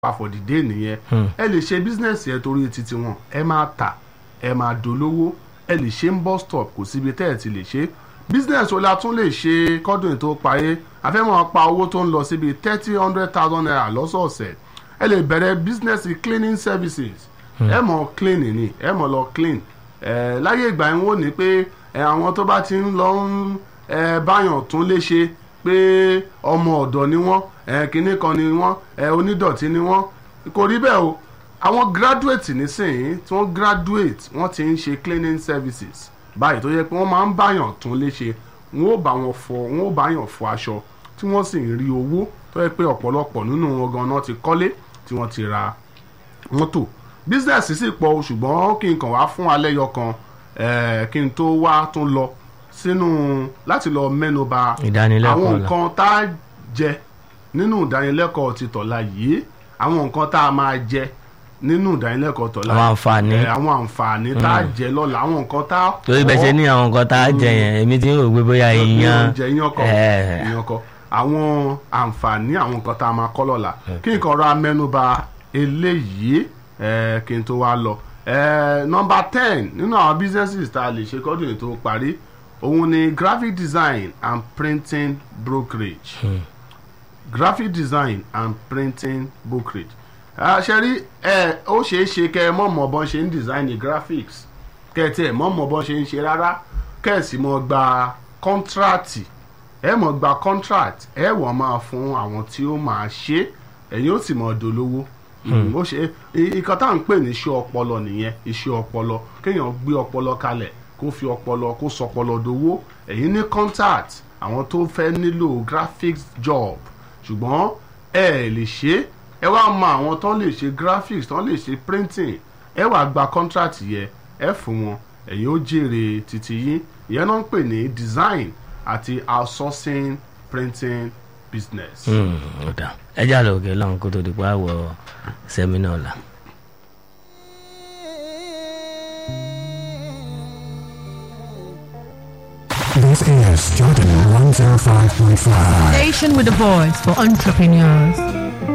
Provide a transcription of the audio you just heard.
àfọ̀dìdé nìyẹn ẹ lè ṣe bísínẹ́sì ẹ torí títí wọn ẹ máa tà ẹ máa dolówó ẹ lè ṣe ń bus stop kò síbi tẹ́ ẹ ti lè ṣe bísínẹ́sì wo la tún lè ṣe kọ́dún tó parí afẹ́mọ̀ pa owó tó ń lọ síbi thirty hundred thousand naira lọ́sọ̀ọ̀sẹ̀ ẹ lè bẹ̀rẹ̀ bísínẹ́sì cleaning services ẹ mọ̀ clean ni ẹ mọ̀ lọ clean ẹ láyé ìgbà yẹn wò ní pé ẹ àwọn tó bá ti ń lọ ń ẹ báyàn tún lè ṣe pé ọmọ ọ̀dọ̀ ni wọ́n ẹ kinní kan ni wọ́n ẹ onídọ̀tí ni wọ́n kò rí bẹ́ẹ̀ o àwọn graduate nísìnyí tí wọ́n graduate wọ́n ti ń ṣe cleaning services báyìí tó yẹ pé wọ́n máa ń báyàn tún lè ṣe wọ́n ó bá wọn fọ wọ́n ó báyàn fọ aṣọ tí wọ́n sì ń rí owó tó yẹ pé ọ̀pọ̀lọpọ̀ nínú wọn gan-an ti kọ́lé tí wọ́n ti ra mọ́tò business sì pọ̀ o, ṣùgbọ́n kí n kàn wá fún alẹ́ yọ kan eh, kí n tó wá tún lọ sínú láti lọ mẹ́nuba Ìdánilẹ́kọ̀ọ́ àwọn la. nǹkan tá a jẹ nínú ìdánilẹ́kọ̀ọ́ ti tọ̀la yìí àwọn nǹkan tá a máa jẹ nínú ìdánilẹ́kọ̀ọ́ tọ̀la Àwọn àǹfààní. eh, àwọn àǹfààní tá a jẹ lọ́la àwọn nǹkan tá a torí bẹ́ẹ̀ ṣe ní àwọn nǹkan tá a jẹ yẹn èmi ti ń rò pé bóyá ìyan oúnjẹ iyán kọ Eh. iyán kọ àwọn àǹfààní àwọn nǹkan tá a máa kọ́ lọ́la kí nǹkan ra mẹ́nuba eléyìí eh, kí n tó wá lọ Eh, nọmba ten nínú àwọn businesses tá a lè ṣe kọ́dún yìí tó parí òun ni graphic design and printing brokerage graphic design and printing brokerage ṣe rí ẹ ó ṣeé ṣe kẹ ẹ mọ̀ mọ̀ bọ́n ṣe ń design the graphics kẹ ẹ tiẹ̀ mọ̀ mọ̀ bọ́n ṣe ń ṣe rárá kẹ ẹ sì mọ̀ gba kọ́ńtrátì ẹ mọ̀ gba contract ẹ wọ́n máa fún àwọn tí ó máa ṣe ẹ̀yin ó sì mọ̀ dolówó Mm, ó ṣe ìkan tá à ń pè ní iṣẹ́ ọpọlọ nìyẹn iṣẹ́ ọpọlọ kéèyàn gbé ọpọlọ kalẹ̀ kó fi ọpọlọ kó sọpọlọ dowó ẹ̀yin ní contact àwọn tó fẹ́ nílò graphics job ṣùgbọ́n ẹ lè ṣe ẹ wá mọ àwọn tó lè ṣe graphics tó lè ṣe printing ẹ wá gba contract yẹ ẹ fún wọn ẹ̀yin ó jèrè títí yín ìyẹn náà ń pè ní design àti outsourcing printing business. ọ̀dà ẹ jà lọ òkè lọ́hùn kó tó di pa àwọ̀ sẹ́mínà ọ̀la. This is Jordan 105.5. Station with a voice for entrepreneurs.